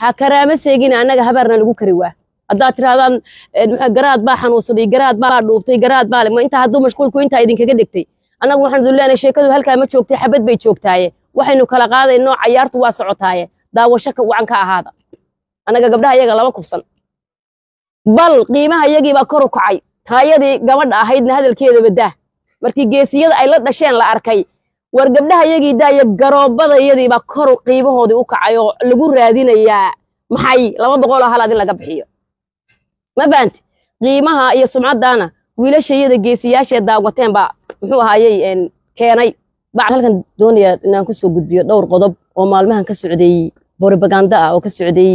ha karaama seegina annaga habaarna lagu kari waa haddaad tirahdaan garaad baa xanuunsaday garaad baa dhuubtay garaad baa ma intaa hadduu mashquulku intaa idinkaga dhigtay annagu waxaan idin leenahay sheekadu halkaa ma joogtay xabad bay joogtaaye waxaynu kala qaadayno cayaartu waa socotaaye daawasho ka wacan ka ahaada annaga gabdhaha iyaga lama kubsan bal qiimaha iyagiibaa kor u kacay taayadii gabadha ahaydna hadalkeedaba dah markii geesiyada ay la dhasheen la arkay war gabdhaha iyagii daaya garoobada iyadiibaa kor qiimahoodii u kacay oo lagu raadinayaa maxay laba boqoloo halaad in laga bixiyo ma fahanti qiimaha iyo sumcaddaana wiilasha iyada geesiyaashee daawateen baa muxuu ahaayey keenay baan halkan doonayaa inaan kusoo gudbiyo dhowr qodob oo maalmahan ka socday borobaganda ah oo ka socday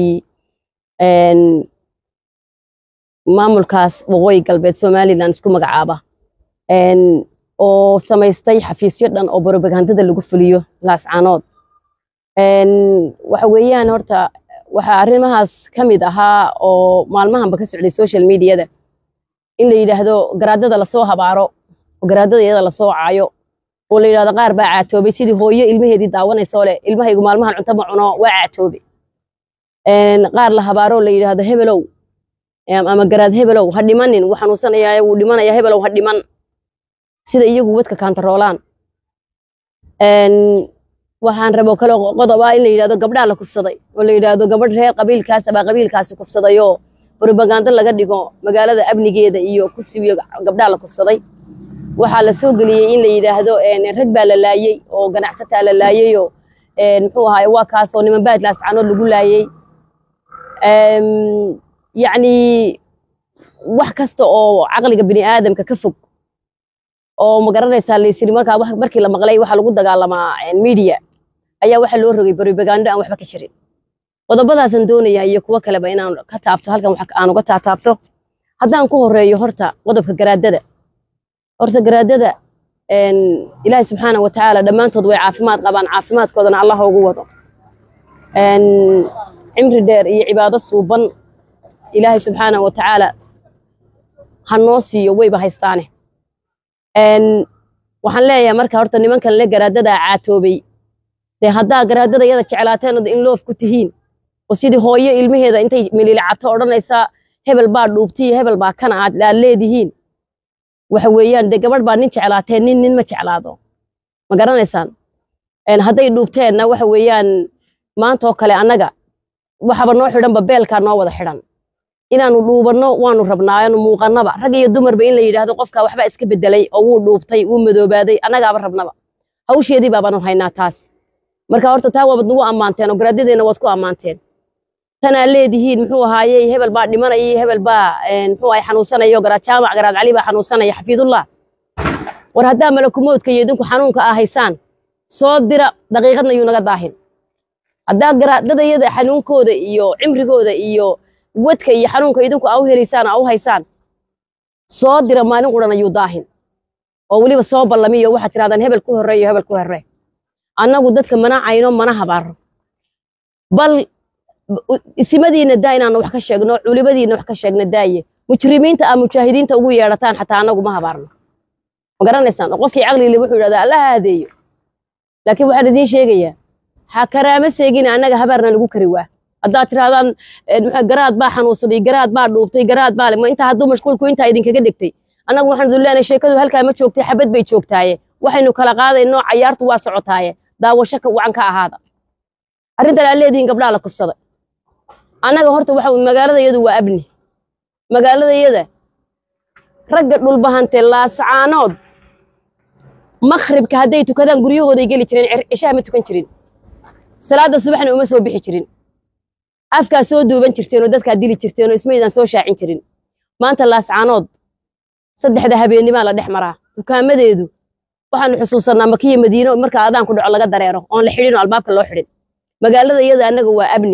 maamulkaas waqooyi galbeed somalilan isku magacaaba oo samaystay xafiisyo dhan oo borobagandada lagu fuliyo laascaanood waxa weeyaan horta waxaa arrimahaas ka mid ahaa oo maalmahanba ka socday social mediada in la yidhaahdo garaadada lasoo habaaro oo garaadada iyada lasoo caayo oo la yidhahdo qaar baa caatoobay sidii hooyo ilmaheedii daawanaysoo leh ilmahaygu maalmahan cunto ma cuno waa caatoobe qaar la habaaro la yidhaahdo hebelow ama garaad hebelow ha dhimanin wuu xanuunsanayaa wuu dhimanaya hebelow ha dhiman sida iyagu wadka kaantaroolaan waxaan rabo kale qodob ah in la yidhahdo gabdhaa la kufsaday oo la yidhaahdo gabadh reer qabiilkaas baa qabiilkaasi kufsadayoo borobagando laga dhigo magaalada amnigeeda iyo kufsigiyo gabdhaa la kufsaday waxaa la soo geliyey in la yidhaahdo rag baa la laayey oo ganacsataa la laayeyoo muxuu ahaay waa kaasoo niman baad laascaanood lagu laayey yacni wax kasta oo caqliga bini aadamka ka fog oo ma garanaysaa laysiri markaa markii la maqlay waxaa lagu dagaalamaa media ayaa waxaa loo rogay borobagando aan waxba ka jirin qodobadaasan doonayaa iyo kuwo kaleba inaan ka taabto halkan aan uga taataabto haddaan ku horeeyo horta qodobka garaadada horta garaadada ilaahi subxaana wa tacaala dhammaantood way caafimaad qabaan caafimaadkoodana allah ugu wado cimri dheer iyo cibaado suuban ilaahay subxaana wa tacaala ha noo siiyo wayba haystaane waxaan leeyahay marka horta nimankan le garaadadaa caatoobay dee haddaa garaadada iyada jeclaateen in loof ku tihiin oo sidii hooyo ilmaheeda intay mililacato odhanaysaa hebel baa dhuubti iyo hebel baa kana aad aad leedihiin waxa weeyaan dee gabadh baa nin jeclaateen nin nin ma jeclaado ma garanaysaan hadday dhuubteenna waxa weeyaan maantaoo kale annaga waxaba noo xidhanba beelkaa noo wada xidhan inaanu dhuubanno waanu rabnaaanu muuqannaba rag iyo dumarba in la yidhaahdo qofkaa waxbaa iska bedelay oo wuu dhuubtay wuu madoobaaday annagaaba rabnaba hawsheedii baabaanu haynaa taas marka horta taa waabad nagu ammaanteen oo garaadadeenna waad ku ammaanteen tanaa leedihiin muxuu ahaayey hebel baa dhimanaya hebel baa muxuu ahay xanuunsanayo garaad jaamac garaad cali baa xanuunsanaya xafiidullah war haddaa malakumoodka iyo idinku xanuunka aa haysaan soo dira daqiiqadna yuu naga daahin haddaa garaadadayada xanuunkooda iyo cimrigooda iyo wadka iyo xanuunka idinku aa u helaysaan aa u haysaan soo dira maalin quran ayuu daahin oo weliba soo ballamiyo waxaad tirahdaan hebel ku horreeyo hebel ku horree annagu dadka mana cayno mana habaaro bal isimadiinna daa inaanu wax ka sheegno culibadiinna wax ka sheegna daaye mujrimiinta aa mujaahidiinta ugu yeedhataan xataa annagu ma habaarno ma garanaysaan oo qofkii caqligile wuxuu yidhahdaa alla haadeeyo laakiin waxaan idiin sheegayaa ha karaama seegina annaga habaarna lagu kari waa haddaad tirahdaan garaad baa xanuunsaday garaad baa dhuubtay garaad baa ma intaa hadduu mashquulku intaa idinkaga dhigtay annagu waxaan idin leenahay sheekadu halkaa ma joogtay xabad bay joogtaaye waxaynu kala qaadayno cayaartu waa socotaaye daawasho ka wacan ka ahaada arrintan aa leedihiin gabdhaha la kufsaday annaga horta waxa magaalada iyadu waa abni magaalada iyada ragga dhulbahantee laascaanood makhribka hadday tukadaan guryahooday geli jireen cishaha ma tukan jirin salaada subaxna uma soo bixi jirin afkaa soo duuban jirteen oo dadkaa dili jirteen oo ismaydaan soo shaacin jirin maanta laascaanood saddexda habeennimaa la dhex maraa dukaamadeedu waxaanu xusuusannaa makiya madiino marka adaan ku dhaco laga dareero oon la xidhin oo albaabka loo xidhin magaalada iyada annaga waa abni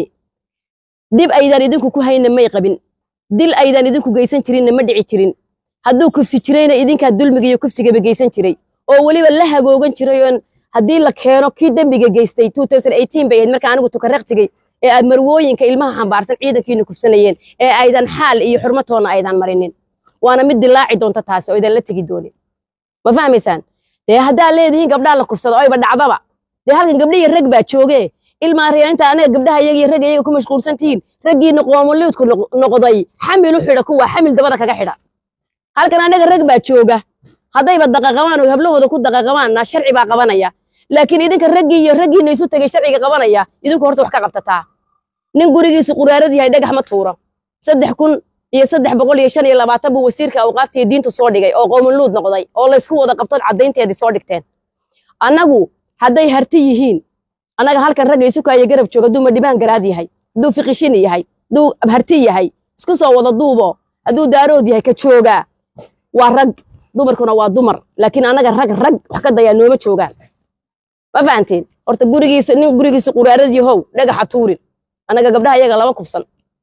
dib aydaan idinku ku hayna may qabin dil aydaan idinku geysan jirinna ma dhici jirin hadduu kufsi jirayna idinkaa dulmiga iyo kufsigaba geysan jiray oo weliba la hagoogan jiray oon haddii la keeno kii dembiga geystay bay ahayd marka anigu tukaraqtigay ee aad marwooyinka ilmaha xambaarsan ciidankiina kufsanayeen ee aydan xaal iyo xurmatoonna aydan marinin waana mid dilaaci doonta taasi oo idan la tegi doonin ma fahmaysaan dee haddaa leedihiin gabdhaa la kufsado oyba dhacdaba dee halkan gabdhihi rag baa joogee ilmaa reerinta anaga gabdhaha iyaga iyo ragga iyaga ku mashquulsan tihiin raggiina qoomuluudku noqday xamil u xidha kuwa xamil dabada kaga xidha halkan anaga rag baa jooga haddayba daqaqabaan oo hablahooda ku daqaqabaanna sharci baa qabanaya laakiin idinka raggii iyo raggiina isu tegay sharciga qabanaya idinku horta wax ka qabtataa nin gurigiisu quraarad yahay dhagax ma tuuro saddex kun iyo saddex boqol iyo shan iyo labaatan buu wasiirka awqaafta iyo diintu soo dhigay oo qoomuluud noqday oo laysku wada qabtood caddaynteedii soo dhigteen annagu hadday harti yihiin annaga halkan ragga isu kaaya garab jooga hadduu madhibaan garaad yahay hadduu fiqishini yahay hadduu harti yahay isku soo wada duubo hadduu daarood yahay ka joogaa waa rag dumarkuna waa dumar laakiin annaga rag rag wax ka dayaa nooma joogaan ma fahanteen horta gurigiisa nin gurigiisa quraarad yahow dhagaxa tuurin annaga gabdhaha iyaga lama kubsan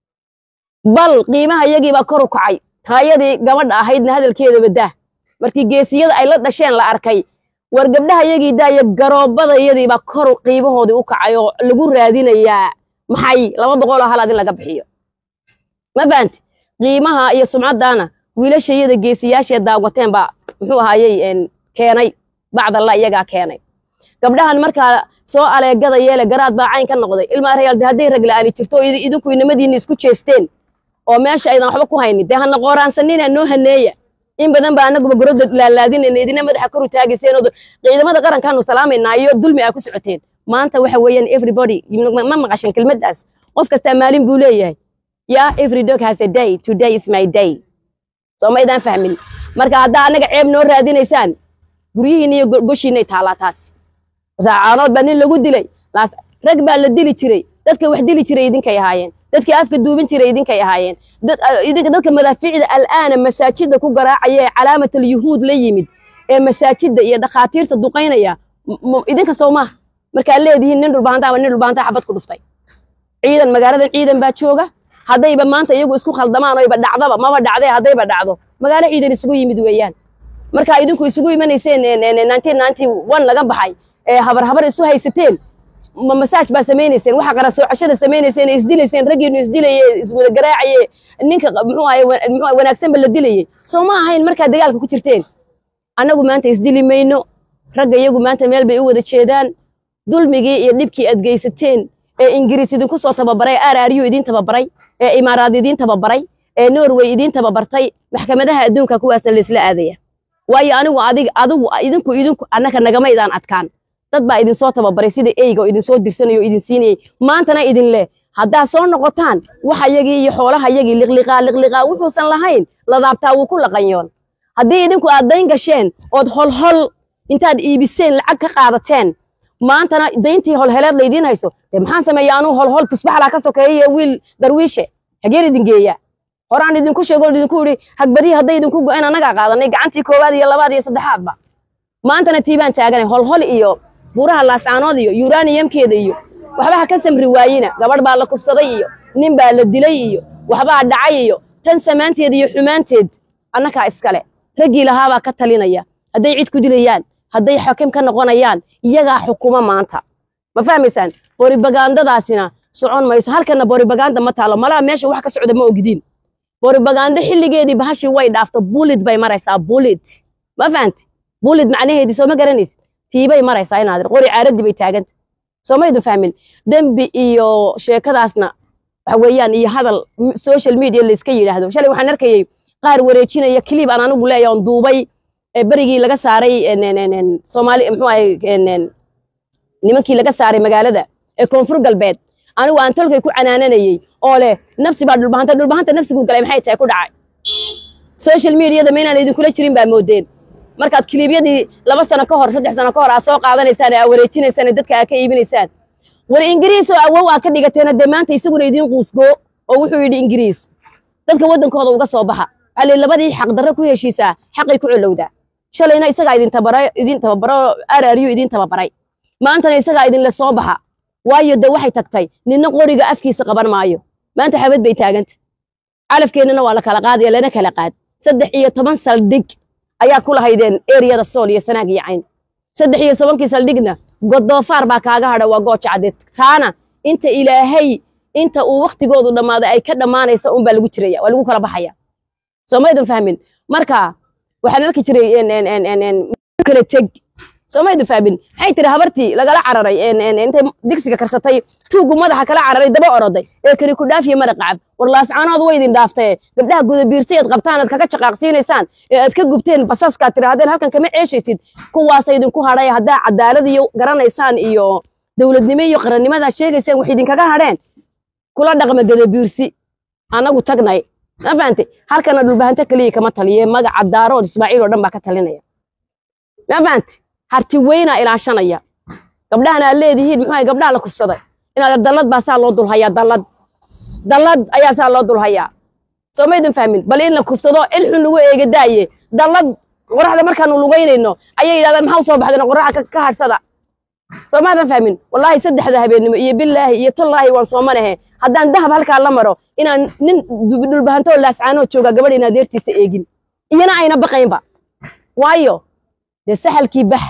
bal qiimaha iyagiibaa kor u kacay taayadii gabadha ahaydna hadalkeedaba dah markii geesiyada ay la dhasheen la arkay war gabdhaha iyagii daaya garoobada iyadiibaa kor qiimahoodii u kacay oo lagu raadinayaa maxay laba boqoloo halaad in laga bixiyo ma fahanti qiimaha iyo sumcaddaana wiilasha iyada geesiyaashee daawateen baa muxuu ahaayey keenay bacdalla iyagaa keenay gabdhahan markaa soo aleegada yeele garaad baa cayn ka noqday ilmaa rayaalde hadday rag la'aani jirto oo idinku inamadiinna isku jeesteen oo meesha aydan waxba ku haynin dee hana qooraansanina noo haneeya in badan baa anaguba goroda laalaadinayna idina madaxa kor u taagayseen oo ciidamada qarankaanu salaamaynaa iyo dulmi aa ku socoteen maanta waxa weeyaan everybody ma maqashin kelmaddaas qof kastaa maalin buu leeyahay yaa every dog has a day today is my day soo maydaan fahmin marka haddaa annaga ceeb noo raadinaysaan guryihiina iyo goshiinay taalaa taas caanood baa nin lagu dilay rag baa la dili jiray dadka wax dili jiray idinkay ahaayeen dadka afka duubin jiray idinkay ahaayeen dadka madaafiicda al'aana masaajida ku garaacaya ee calaamatal yuhuud la yimid ee masaajida iyo dhakhaatiirta duqaynaya idinka soo maaha markaa leedihiin nin dhulbaanta ama nin dhulbaanta xabad ku dhuftay ciidan magaaladan ciidan baa jooga haddayba maanta iyagu isku khaldamaan oyba dhacdaba maba dhacdee haddayba dhacdo magaalo ciidan isugu yimid weeyaan markaa idinku isugu imanayseen laga baxay ee habar habar isu haysateen ma masaaj baa samaynayseen waxa qara soocashada samaynayseen ee isdilayseen raggiinu isdilaye iswada garaacaye ninka muxuu ahaye muxuu wanaagsanba la dilayey soo ma ahayn markaa dagaalka ku jirteen annagu maanta isdili mayno ragga iyagu maanta meel bay u wada jeedaan dulmigii iyo dhibkii aad geysateen ee ingiriis idinku soo tababaray araryu idiin tababaray ee imaaraad idiin tababaray ee norway idiin tababartay maxkamadaha adduunka kuwaasna laysla aadaya waayo anigu adig adigu idinku idinku annaka nagamaydaan adkaan dad baa idinsoo tababaray sida eyga oo idinsoo dirsanayo o idin siinayay maantana idin leh haddaa soo noqotaan waxa yagii iyo xoolaha yagii liqliqaa liqliqaa wuxuusan lahayn ladaabtaa wuu ku laqanyoon haddii idinku aad dayn gasheen ood holhol intaad iibiseen lacag ka qaadateen maantana dayntii holheleed laydiin hayso dee maxaan sameeya anuu holhol tusbaxlaa ka sokeeya wiil darwiishe hageen idin geeya horaan idinku sheego idinku idhi hagbadihii hadday idinku go'een annagaa qaadanay gacantii koowaad iyo labaad iyo saddexaadba maantana tii baan taaganay holhol iyo buuraha laascaanood iyo yuraniyamkeeda iyo waxba ha ka samri waayina gabadh baa la kufsaday iyo nin baa la dilay iyo waxbaa dhacay iyo tan samaanteed iyo xumaanteed annakaa iskale raggii lahaabaa ka talinaya hadday cid ku dilayaan hadday xakim ka noqonayaan iyagaa xukuma maanta ma fahmaysaan boribagandadaasina socon mayso halkana boribaganda ma taalo malaha meesha wax ka socda ma ogdiin boribagando xilligeedii bahashii way dhaafto bulid bay maraysaa bulid ma fahanti bulid macnaheedii soo ma garanaysid tiibay maraysaa inaad qori caaradii bay taaganta soo maydu fahmin dembi iyo sheekadaasna waxa weeyaan iyo hadal social media layska yidhaahdo shalay waxaan arkayay qaar wareejinaya clip aan anigu leeyahay oon duubay berigii laga saaray soomaali muxuu ahay nimankii laga saaray magaalada ee koonfur galbeed anigu aan tolkay ku canaananayey oo leh nafsi baa dhulbahanta dhulbahanta nafsiguu galay maxay tahay ku dhacay social mediada ma inaan idinkula jirin baa moodeen markaad kiliibyadii laba sano ka hor saddex sano ka hor aad soo qaadanaysaan ee aad wareejinaysaan ee dadka aad ka iibinaysaan war ingiriis oo awow aad ka dhigateena dee maanta isaguna idiin quusgoo oo wuxuu yidhi ingiriis dadka waddankooda uga soo baxa waxaa lii labadii xaq darro ku heshiisaa xaqay ku colowdaa shalayna isagaa idin tabara idin tababaro araryu idin tababaray maantana isagaa idinle soo baxa waayo de waxay tagtay ninna qoriga afkiisa qaban maayo maanta xabad bay taaganta calafkeennana waa la kala qaadaya lana kala qaad saddex iyo toban saldhig ayaa ku lahaydeen eriyada sool iyo sanaag iyo cayn saddex iyo tobankii saldhigna godoofaar baa kaaga hadha waa gooja caddeed taana inta ilaahay inta uu waktigoodu dhammaaday ay ka dhammaanaysa un baa lagu jiraya waa lagu kala baxaya soo maydun fahmin marka waxaan arki jiray kala teg soomaydu fahmin maxay tiri habartii lagala cararay intay digsiga karsatay tuugu madaxa kala cararay daba oroday ee kari ku dhaafiya mara qacab war laascaanood way idin dhaaftee gabdhaha gudabiirsi aad qabtaan aad kaga jaqaaqsiinaysaan ee aad ka gubteen basaskaad tirahdeen halkan kama ceeshaysid kuwaasa idinku hadhay haddaa cadaalad iyo garanaysaan iyo dowladnimo iyo qarannimadaa sheegaysaan wax idinkaga hadheen kula dhaqma gadabiirsi anagu tagnay ma fahantay halkana dhulbahanto keliya kama taliye magaca daarood ismaaciil oo dhan baa ka talinaya ma fahantay harti weynaa ilaashanaya gabdhahan aad leedihiin muxuu gabdhaha la kufsaday inaad dallad baa saa loo dulhayaa dallad dallad ayaa saa loo dulhayaa soo maydun fahmin bal in la kufsado ilxun lagu eega daaye dallad qoraxda markaanu lugaynayno ayay yidhahdaan maxaa usoo baxdeen qoraxa ka harsada soo maadan fahmin wallaahi saddexda habeennimo iyo billaahi iyo tallaahi waan soomanahe haddaan dahab halkaa la maro inaan nin dhulbahantoo laascaanoo jooga gabadh in adeertiisa eegin iyana ayna baqaynba waayo dee saxalkii bax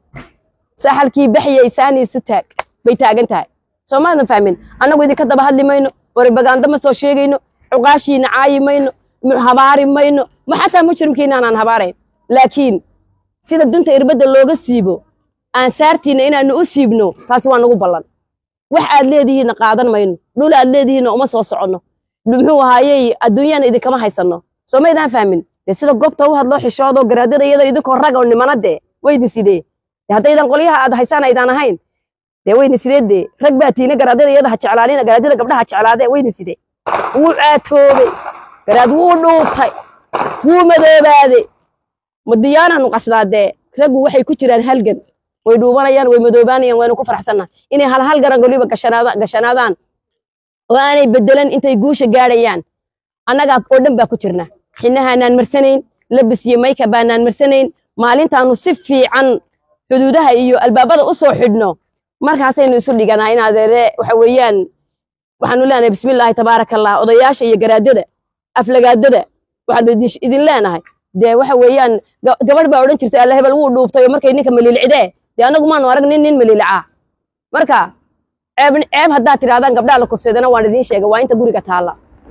saxalkii baxya isaanii isu taag bay taagan tahay soo maadan fahmin annagu idinka daba hadli mayno waribagaando ma soo sheegayno cuqaashiina caayi mayno habaari mayno ma xataa mujrimkiina aanaan habaarayn laakiin sida dunta irbadda looga siibo aansaartiina inaanu u siibno taasi waa nagu ballan wax aad leedihiinna qaadan mayno dhul aad leedihiinna uma soo soconno muxuu ahaayey adduunyana idinkama haysanno soo maydaan fahmin dee sida goobta u hadloo xishoodoo garaadada iyada idinkoo raga nimana dee weydin sidee dee haddaydan qolyaha aad haysaan aydaan ahayn dee weydin sidee dee rag baa tiina garaadada iyada ha jeclaanina garaadada gabdhaha jeclaadee weydin sidee wuu caatoobay garaad wuu dhuubtay wuu madoobaaday madiyaanaanu qasdaadee raggu waxay ku jiraan halgan way dhuubanayaan way madoobaanayaan waynu ku faraxsannaha inay hal hal garan goliba gashanaadaan oo aanay bedelan intay guusha gaadhayaan annagaa oo dhan baa ku jirna xinahaanaan marsanayn labis iyo mayka baanaan marsanayn maalintaanu si fiican xuduudaha iyo albaabada u soo xidhno markaasaynu isu dhiganaa in adeere waxa weeyaan waxaanu leenahay bismillaahi tabaaraka allah odayaasha iyo garaadada aflagaadada waxaanu idin leenahay dee waxa weeyaan gabadh baa odhan jirtay alla hebel wuu dhuubtay oo markay ninka maliilcidee dee annagu maanu arag nin nin maliilcaa marka ceeb ceeb haddaad tidhahdaan gabdhaha la kufsadana waan idiin sheegay waa inta guriga taalla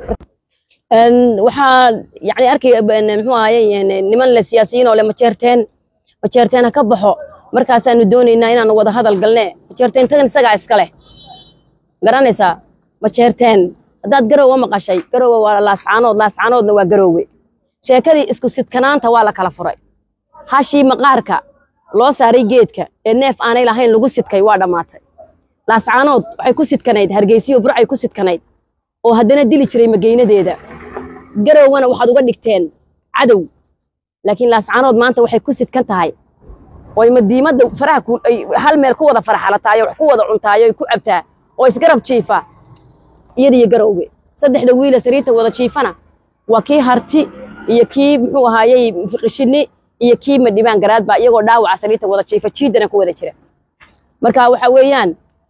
waxaa yani arkay muxuu ahaye niman le siyaasiyiin oo le majeerteen majeerteen ha ka baxo markaasaanu doonaynaa inaanu wada hadal galne majeerteen tagan isagaa iska leh garanaysaa majeerteen haddaad garowe maqashay garowe waa laascaanood laascaanoodna waa garowe sheekadii isku sidkanaanta waa la kala furay hashii maqaarka loo saaray geedka ee neef aanay lahayn lagu sidkay waa dhammaatay laascaanood waxay ku sidkanayd hargeysiyo burcay ku sidkanayd oo haddana dili jiray mageynadeeda garowgana waxaad uga dhigteen cadow laakiin laascaanood maanta waxay ku sidkan tahay oy madiimadda faraha hal meel ku wada faraxalataayo wax ku wada cuntaayo ay ku cabtaa oo isgarab jiifa iyadiyo garowge saddexda wiila sariirta wada jiifana waa kii harti iyo kii muxuu ahaayey fiqishini iyo kii madhibaan garaadba iyagoo dhaawaca sariirta wada jiifa jiidana ku wada jira marka waxa weeyaan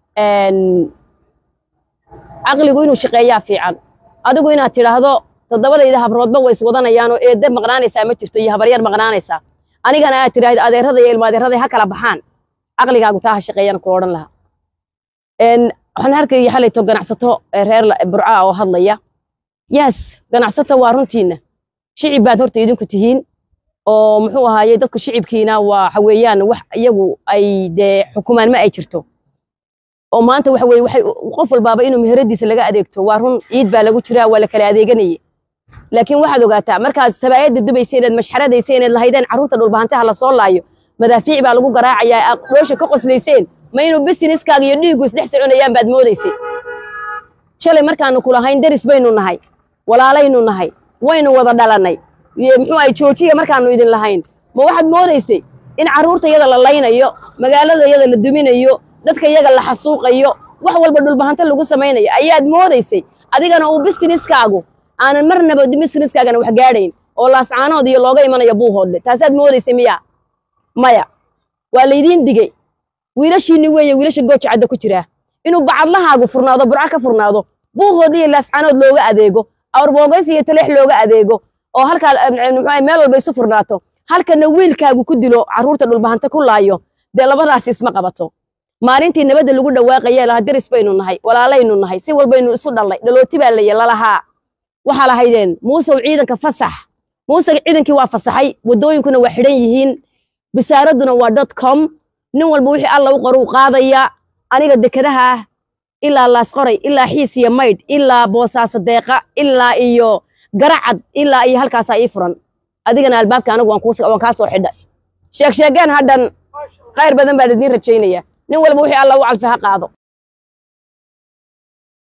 caqligu inuu shaqeeyaa fiican adigu inaad tidhaahdo toddobadayda habroodba way iswadanayaan oo eedda maqnaanaysaa ma jirto iyo habaryar maqnaanaysaa anigana aad tidhaahdo adeerada iyo ilmo adeeraday ha kala baxaan caqligaagu taa ha shaqeeyaan ku odhan lahaa waxaan arkaya xalayto ganacsato reer burcaa oo hadlaya yes ganacsato waa runtiina shicib baad horta idinku tihiin oo muxuu ahaaye dadku shicibkiina waxa weeyaan wax iyagu ay dee xukumaan ma ay jirto oo maanta waxa weye waxay qof walbaaba inuu meheradiisa laga adeegto waa run ciid baa lagu jiraa waa la kala adeeganayay laakiin waxaad ogaataa markaad sabaayadda dubaysa inaad mashxaradaysa inaad lahaydeen carruurta dhulbahantaha la soo laayo madaafiic baa lagu garaacayaa aad dhoosha ka qoslayseen ma inuu businesskaaga iyo dhiigu isdhex soconayaan baad moodaysay shalay markaanu kulahayn daris baynu nahay walaalaynu nahay waynu wada dhalannay muxuu ahay joojiya markaanu idin lahayn ma waxaad moodaysay in carruurta yada la laynayo magaalada yada la duminayo dadka iyaga la xasuuqayo wax walba dhulbahanto lagu samaynayo ayaad moodaysay adigana uu businesskaagu aanan marnaba businesskaagana wax gaadhayn oo laascaanood iyo looga imanayo buuhoodle taasaad moodaysay miya maya waa laydiin digey wiilashiinni weeye wiilasha gooja cadda ku jiraa inuu bacadlahaagu furnaado burco ka furnaado buuhoodle iyo laascaanood looga adeego awrboogays iyo taleex looga adeego oo halkaa muxuu meel walba isu furnaato halkana wiilkaagu ku dilo carruurta dhulbahanta ku laayo dee labadaas isma qabato maalintii nabadda lagu dhawaaqaya laha daris baynu nahay walaalaynu nahay si walbaynu isu dhallay dhalooti baa laya lalahaa waxaa lahaydeen muusew ciidanka fasax muuse ciidankii waa fasaxay waddooyinkuna waa xidhan yihiin bisaaraduna waa dot com nin walba wixii alla u qoruu qaadaya aniga dekadaha ah ilaa laasqoray ilaa xiis iyo maydh ilaa boosaaso deeqa ilaa iyo garacad ilaa iyo halkaasaa ii furan adigana albaabka anigu waan kuus- waan kaa soo xidhay sheeg sheegeen hadhan khayr badan baan idiin rajaynaya nin walba wixii alla u calfi ha qaado